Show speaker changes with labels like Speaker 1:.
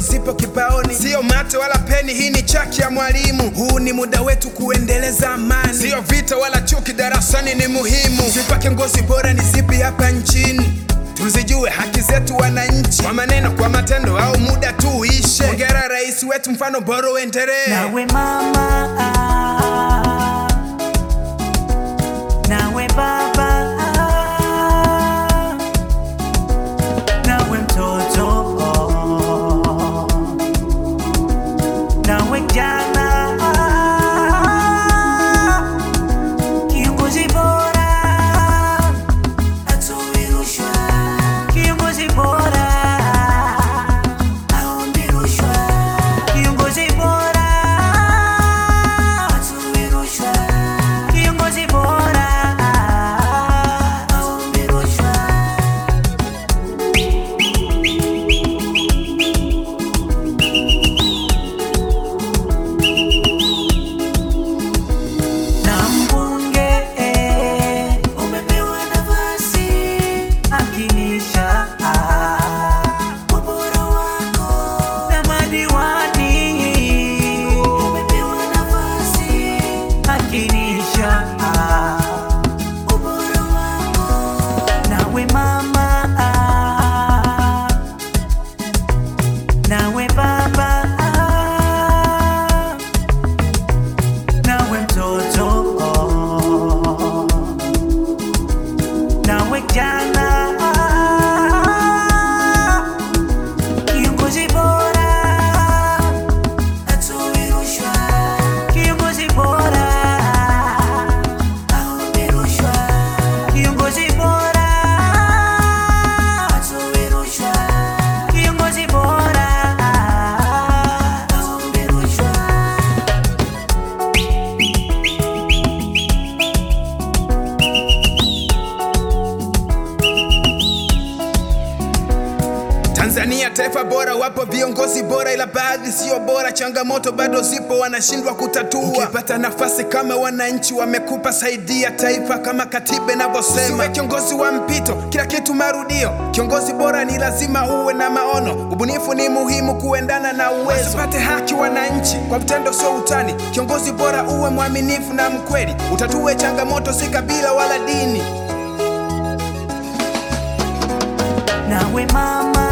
Speaker 1: zipo kibaoni, sio mate wala peni, hii ni chaki ya mwalimu. Huu ni muda wetu kuendeleza amani, sio vita wala chuki, darasani ni muhimu. Sifa kiongozi bora ni zipi hapa nchini? Tuzijue haki zetu wananchi, kwa maneno, kwa matendo au muda tu uishe. Hongera rais wetu, mfano bora uendelee.
Speaker 2: Nawe mama, nawe baba, nawe mtoto, nawe kijana, kiongozi bora hatoi rushwa, kiongozi bora haombi rushwa, kiongozi bora hatoi rushwa, kiongozi bora haombi rushwa. na mbunge umepewa nafasi, akinisha ubora wako, na madiwani umepewa nafasi, akinisha ubora wako, nawe mama, nawe baba nawe mtoto, nawe kijana, kiongozi bora hatoi rushwa, kiongozi bora haombi rushwa, kiongozi bora hatoi rushwa, kiongozi bora haombi rushwa.
Speaker 1: Tanzania taifa bora, wapo viongozi bora, ila baadhi sio bora. Changamoto bado zipo, wanashindwa kutatua. Ukipata nafasi kama wananchi wamekupa, saidia taifa kama katiba inavyosema. Usiwe kiongozi wa mpito, kila kitu marudio. Kiongozi bora ni lazima uwe na maono, ubunifu ni muhimu kuendana na uwezo. Wasipate haki wananchi kwa vitendo, sio utani. Kiongozi bora uwe mwaminifu na mkweli, utatue changamoto, si kabila wala dini.
Speaker 2: nawe mama